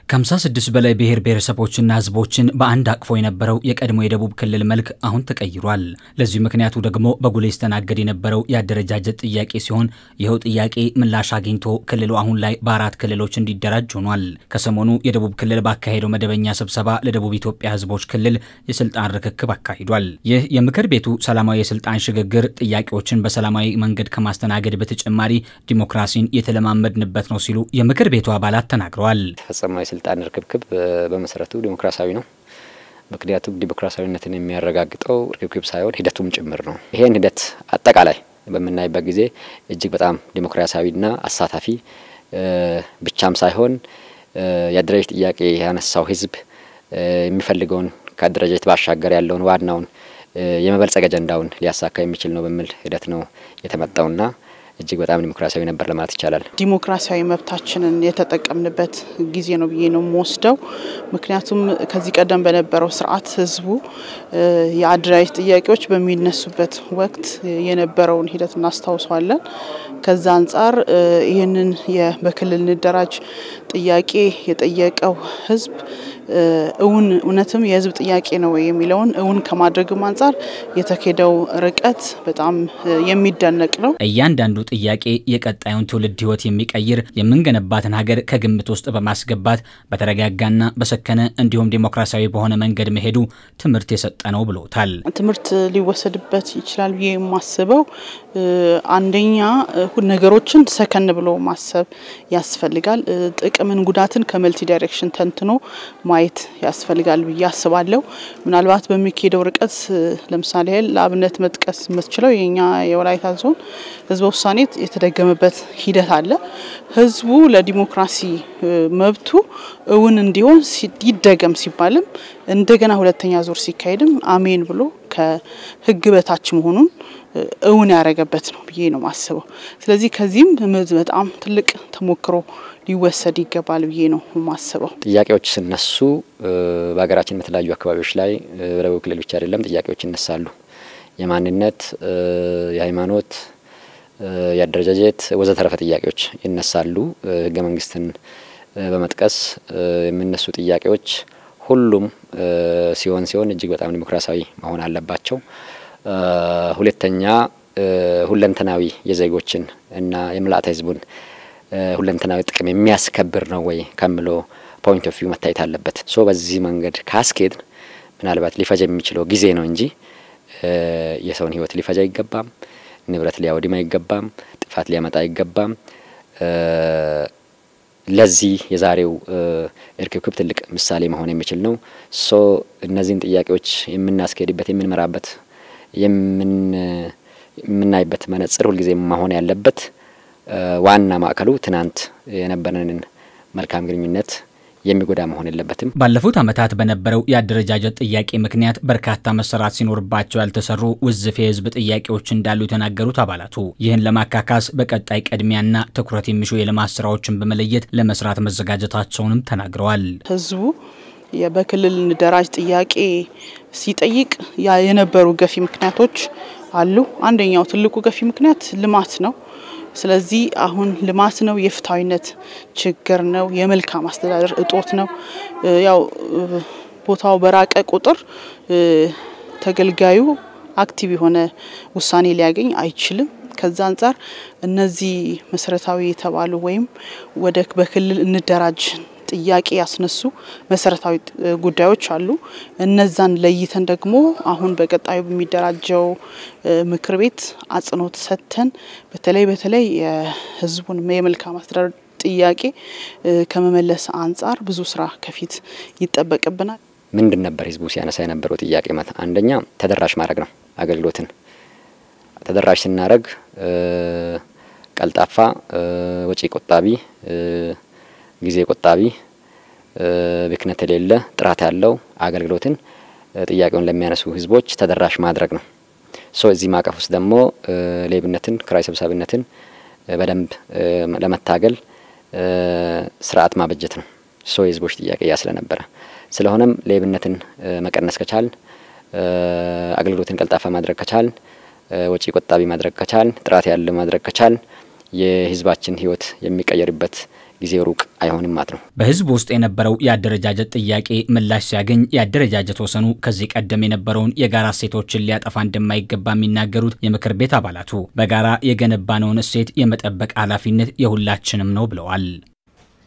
ከሃምሳ ስድስት በላይ ብሔር ብሔረሰቦችና ህዝቦችን በአንድ አቅፎ የነበረው የቀድሞ የደቡብ ክልል መልክ አሁን ተቀይሯል። ለዚሁ ምክንያቱ ደግሞ በጉሌ ይስተናገድ የነበረው የአደረጃጀት ጥያቄ ሲሆን ይኸው ጥያቄ ምላሽ አግኝቶ ክልሉ አሁን ላይ በአራት ክልሎች እንዲደራጅ ሆኗል። ከሰሞኑ የደቡብ ክልል ባካሄደው መደበኛ ስብሰባ ለደቡብ ኢትዮጵያ ህዝቦች ክልል የስልጣን ርክክብ አካሂዷል። ይህ የምክር ቤቱ ሰላማዊ የስልጣን ሽግግር ጥያቄዎችን በሰላማዊ መንገድ ከማስተናገድ በተጨማሪ ዲሞክራሲን የተለማመድንበት ነው ሲሉ የምክር ቤቱ አባላት ተናግረዋል። ስልጣን ርክብክብ በመሰረቱ ዲሞክራሲያዊ ነው። ምክንያቱም ዲሞክራሲያዊነትን የሚያረጋግጠው ርክብክብ ሳይሆን ሂደቱም ጭምር ነው። ይሄን ሂደት አጠቃላይ በምናይበት ጊዜ እጅግ በጣም ዲሞክራሲያዊና አሳታፊ ብቻም ሳይሆን የአደረጃጀት ጥያቄ ያነሳው ህዝብ የሚፈልገውን ከአደረጃጀት ባሻገር ያለውን ዋናውን የመበልጸግ አጀንዳውን ሊያሳካ የሚችል ነው በሚል ሂደት ነው የተመጣውና እጅግ በጣም ዲሞክራሲያዊ ነበር ለማለት ይቻላል። ዲሞክራሲያዊ መብታችንን የተጠቀምንበት ጊዜ ነው ብዬ ነው የምወስደው። ምክንያቱም ከዚህ ቀደም በነበረው ስርዓት ህዝቡ የአደራጀት ጥያቄዎች በሚነሱበት ወቅት የነበረውን ሂደት እናስታውሰዋለን። ከዛ አንጻር ይህንን በክልል እንደራጅ ጥያቄ የጠየቀው ህዝብ እውን እውነትም የህዝብ ጥያቄ ነው የሚለውን እውን ከማድረግም አንጻር የተኬደው ርቀት በጣም የሚደነቅ ነው። እያንዳንዱ ጥያቄ የቀጣዩን ትውልድ ህይወት የሚቀይር የምንገነባትን ሀገር ከግምት ውስጥ በማስገባት በተረጋጋና በሰከነ እንዲሁም ዴሞክራሲያዊ በሆነ መንገድ መሄዱ ትምህርት የሰጠ ነው ብሎታል። ትምህርት ሊወሰድበት ይችላል ብዬ የማስበው አንደኛ ነገሮችን ሰከን ብሎ ማሰብ ያስፈልጋል። ጥቅምን ጉዳትን ከመልቲ ዳይሬክሽን ተንትኖ ማየት ያስፈልጋል ብዬ አስባለሁ። ምናልባት በሚካሄደው ርቀት ለምሳሌ ያህል ለአብነት መጥቀስ የምትችለው የኛ የወላይታ ዞን ህዝበ ውሳኔ የተደገመበት ሂደት አለ። ህዝቡ ለዲሞክራሲ መብቱ እውን እንዲሆን ይደገም ሲባልም እንደገና ሁለተኛ ዙር ሲካሄድም አሜን ብሎ ከህግ በታች መሆኑን እውን ያደረገበት ነው ብዬ ነው ማስበው። ስለዚህ ከዚህም በጣም ትልቅ ተሞክሮ ሊወሰድ ይገባል ብዬ ነው ማስበው። ጥያቄዎች ሲነሱ በሀገራችን በተለያዩ አካባቢዎች ላይ በደቡብ ክልል ብቻ አይደለም ጥያቄዎች ይነሳሉ። የማንነት፣ የሃይማኖት፣ የአደረጃጀት ወዘተረፈ ጥያቄዎች ይነሳሉ። ህገ መንግስትን በመጥቀስ የሚነሱ ጥያቄዎች ሁሉም ሲሆን ሲሆን እጅግ በጣም ዲሞክራሲያዊ መሆን አለባቸው። ሁለተኛ ሁለንተናዊ የዜጎችን እና የምልአተ ህዝቡን ሁለንተናዊ ጥቅም የሚያስከብር ነው ወይ ከምሎ ፖይንት ኦፍ ቪው መታየት አለበት። ሶ በዚህ መንገድ ካስኬድ ምናልባት ሊፈጅ የሚችለው ጊዜ ነው እንጂ የሰውን ህይወት ሊፈጅ አይገባም። ንብረት ሊያወድም አይገባም። ጥፋት ሊያመጣ አይገባም። ለዚህ የዛሬው እርክብክብ ትልቅ ምሳሌ መሆን የሚችል ነው። ሶ እነዚህን ጥያቄዎች የምናስኬድበት የምንመራበት የምናይበት መነጽር ሁልጊዜ መሆን ያለበት ዋና ማዕከሉ ትናንት የነበረንን መልካም ግንኙነት የሚጎዳ መሆን የለበትም። ባለፉት ዓመታት በነበረው የአደረጃጀት ጥያቄ ምክንያት በርካታ መሰራት ሲኖርባቸው ያልተሰሩ ውዝፍ የህዝብ ጥያቄዎች እንዳሉ የተናገሩት አባላቱ ይህን ለማካካስ በቀጣይ ቅድሚያና ትኩረት የሚሹ የልማት ስራዎችን በመለየት ለመስራት መዘጋጀታቸውንም ተናግረዋል። ህዝቡ በክልል እንደራጅ ጥያቄ ሲጠይቅ የነበሩ ገፊ ምክንያቶች አሉ። አንደኛው ትልቁ ገፊ ምክንያት ልማት ነው። ስለዚህ አሁን ልማት ነው፣ የፍትሐዊነት ችግር ነው፣ የመልካም አስተዳደር እጦት ነው። ያው ቦታው በራቀ ቁጥር ተገልጋዩ አክቲቭ የሆነ ውሳኔ ሊያገኝ አይችልም። ከዛ አንጻር እነዚህ መሰረታዊ የተባሉ ወይም ወደ በክልል እንደራጅ ጥያቄ ያስነሱ መሰረታዊ ጉዳዮች አሉ። እነዛን ለይተን ደግሞ አሁን በቀጣዩ በሚደራጀው ምክር ቤት አጽንኦት ሰጥተን በተለይ በተለይ የህዝቡን የመልካም አስተዳደር ጥያቄ ከመመለስ አንጻር ብዙ ስራ ከፊት ይጠበቅብናል። ምንድን ነበር ህዝቡ ሲያነሳ የነበረው ጥያቄ? አንደኛ ተደራሽ ማድረግ ነው። አገልግሎትን ተደራሽ ስናደርግ ቀልጣፋ፣ ወጪ ቆጣቢ ጊዜ ቆጣቢ፣ ብክነት የሌለ ጥራት ያለው አገልግሎትን ጥያቄውን ለሚያነሱ ህዝቦች ተደራሽ ማድረግ ነው። ሶ እዚህ ማዕቀፍ ውስጥ ደግሞ ሌብነትን፣ ክራይ ሰብሳቢነትን በደንብ ለመታገል ስርዓት ማበጀት ነው። ሶ የህዝቦች ጥያቄ ያ ስለነበረ ስለሆነም ሌብነትን መቀነስ ከቻል፣ አገልግሎትን ቀልጣፋ ማድረግ ከቻል፣ ወጪ ቆጣቢ ማድረግ ከቻል፣ ጥራት ያለ ማድረግ ከቻል የህዝባችን ህይወት የሚቀየርበት ጊዜው ሩቅ አይሆንም ማለት ነው። በህዝብ ውስጥ የነበረው የአደረጃጀት ጥያቄ ምላሽ ሲያገኝ የአደረጃጀት ወሰኑ ከዚህ ቀደም የነበረውን የጋራ እሴቶችን ሊያጠፋ እንደማይገባ የሚናገሩት የምክር ቤት አባላቱ በጋራ የገነባነውን እሴት የመጠበቅ ኃላፊነት የሁላችንም ነው ብለዋል።